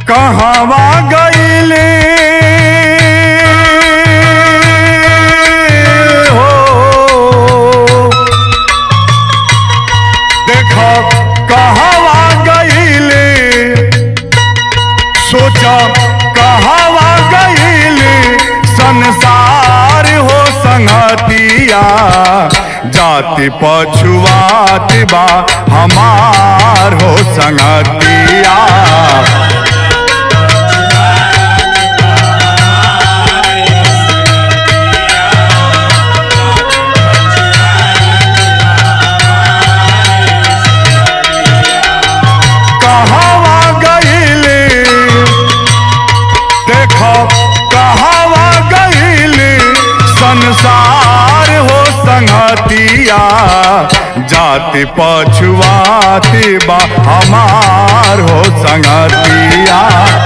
कहवा गईले हो देखो कहवा गईले सोचा कहवा गईले संसार हो संगतिया जाति पछुआत बा हमार हो संगतिया कहवा गईले देखो कहवा गईले संसार हो संगतिया जाति पछुआती बा हमार हो संगतिया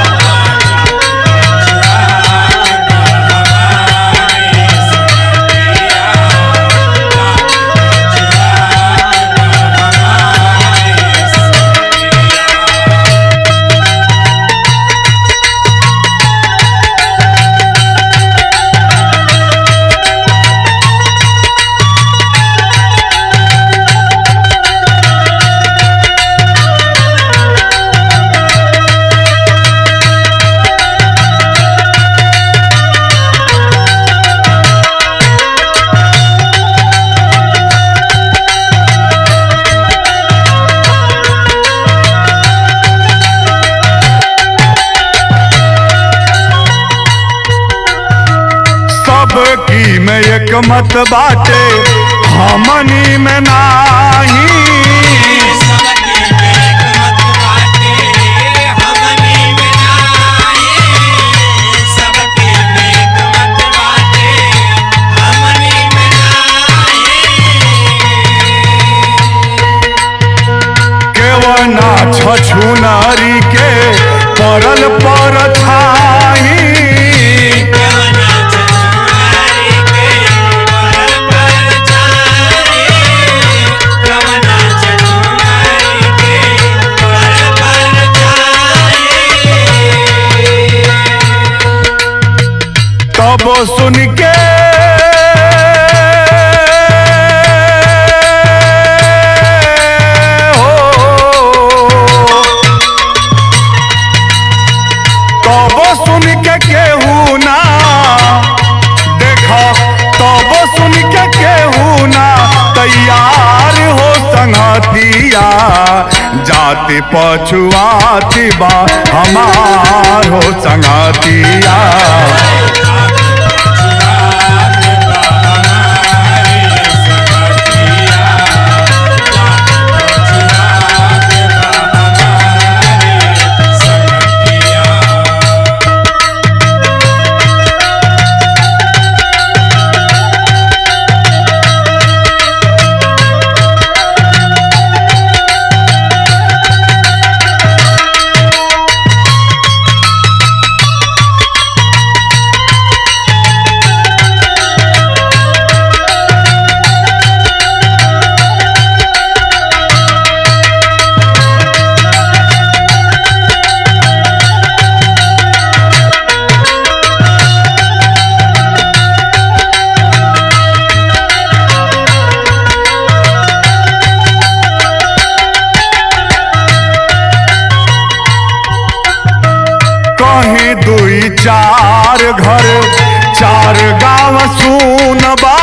सबकी में एक मत बाटे हमनी में नाही केवना छछुनारी के परल पर छाई तब सुन के हो तब सुन के केहू ना देखो तब सुन के केहू ना तैयार हो संगतिया जाति पछुआती बा हमार हो संगतिया कहीं दुई चार घर चार गांव सुनबा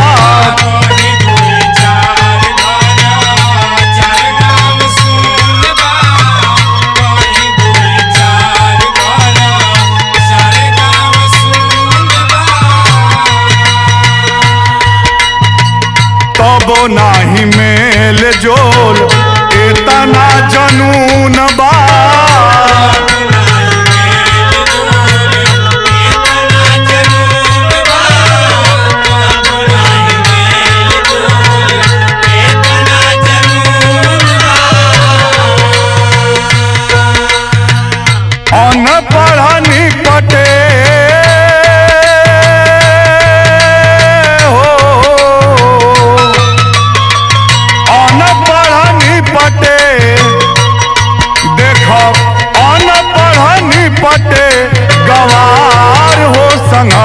तब नाही मेल जोल इतना जनून बा अनपढ़ निपटे हो अनपढ़ निपटे देख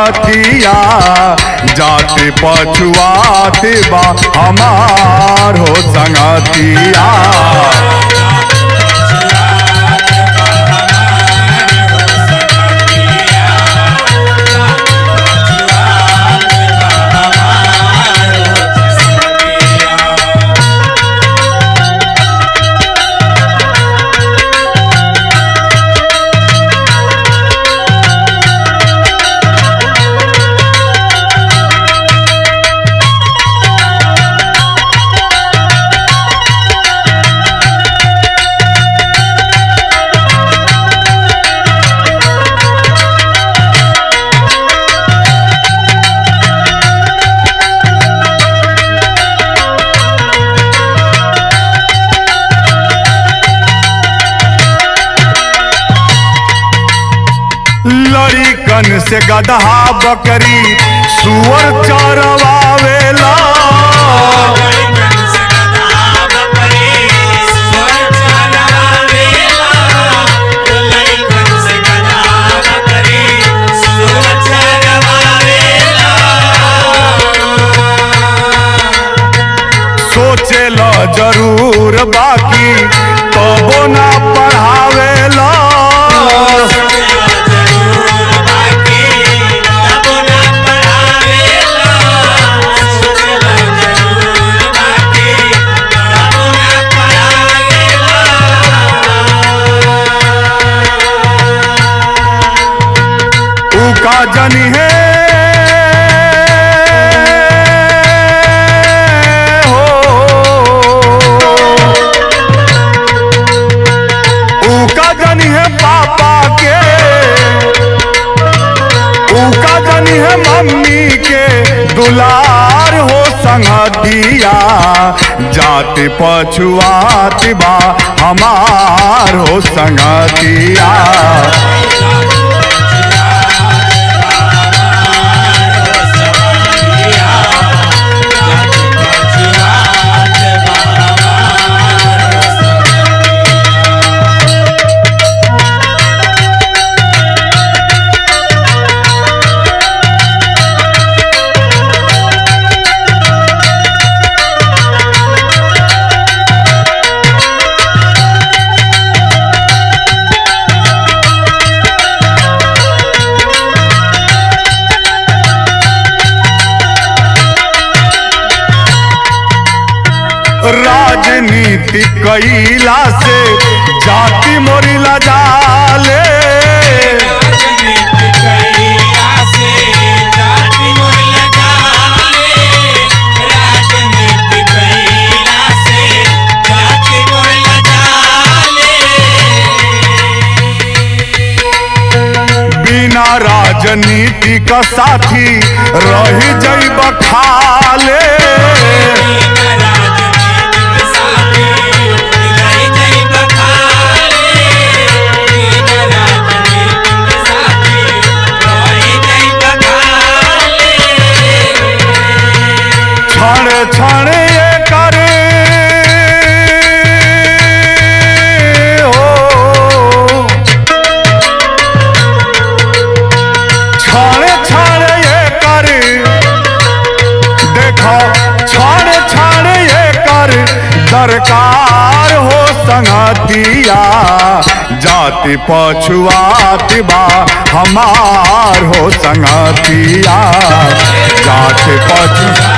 संगतिया जाति पछुआती बा हमार हो संगतिया लड़िकन से गदहा बकरी सुअर चरवावेला सोचेला जरूर बाकी तबो ना पढ़ावेला ऊ का जनी है हो ऊ का जनी है पापा के ऊ का जनी है मम्मी के दुलार हो संगतिया जाति पछुआती बा हमार हो संगतिया राजनीति कैला से जाति मोरिला जाले बिना राजनीति का साथी रही जैब खाले क्षण क्षण ये करे हो क्षण क्षण ये करे देखो क्षण क्षण ये कर दरकार हो संगतिया जाति पछुआती बा हमार हो संगतिया जाति पछु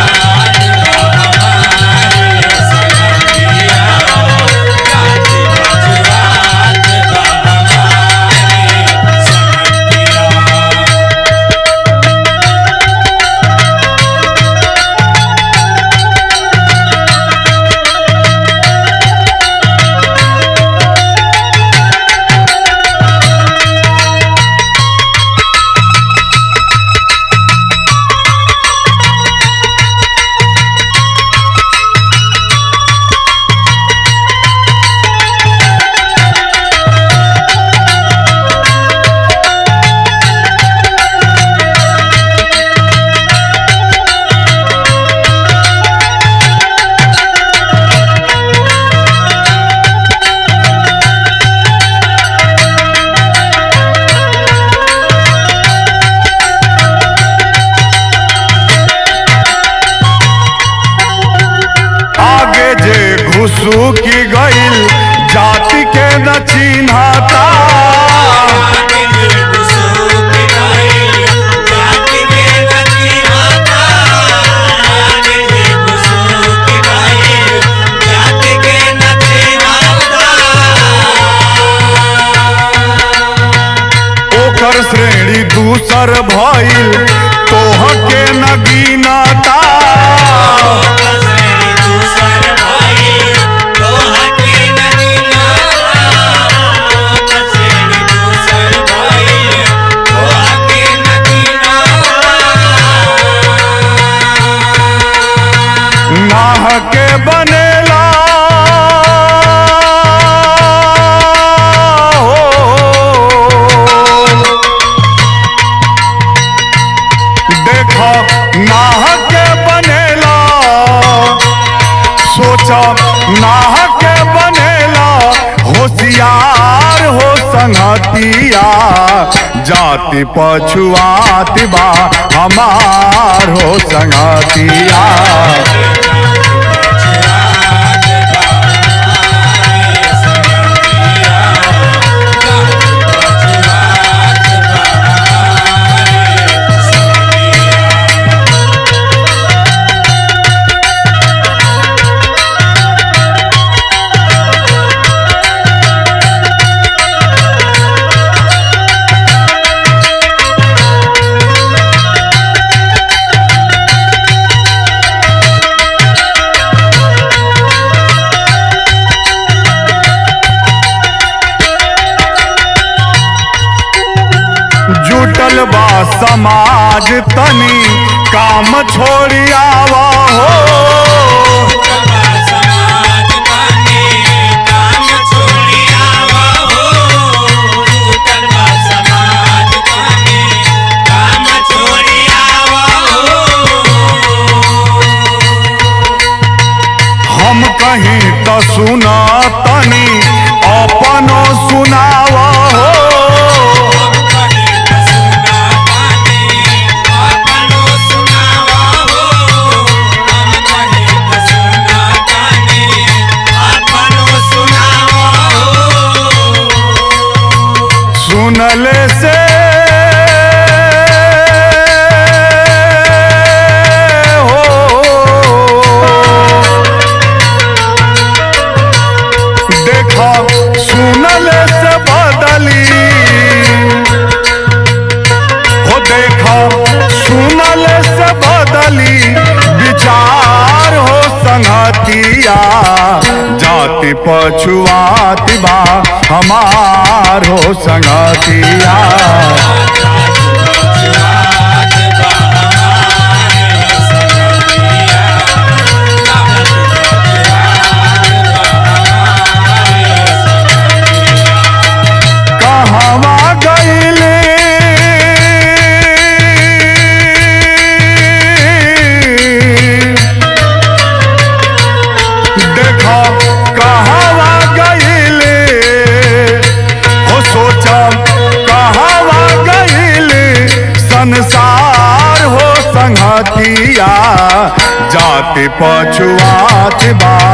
दूसर भइल तोह के नगीनता नाह के बनेला हो देखो नाह के बनेला सोचा नाह के बनेला होशियार हो संगतिया जाति पछुआत बा हमार हो संगतिया जुटल बा समाज तनी काम छोड़ी आवा हो हम कहीं तो सुना तनी अपनो सुनावा हो सुनले से हो देखा सुनले से बदली हो देखा सुनले से बदली विचार हो संगतिया जाति पछुआत बा हमार हो संगतिया कहवा गईले देखा कहवा गईले हो सोचा कहवा गईले संसार हो संगतिया जाति पछुआत बा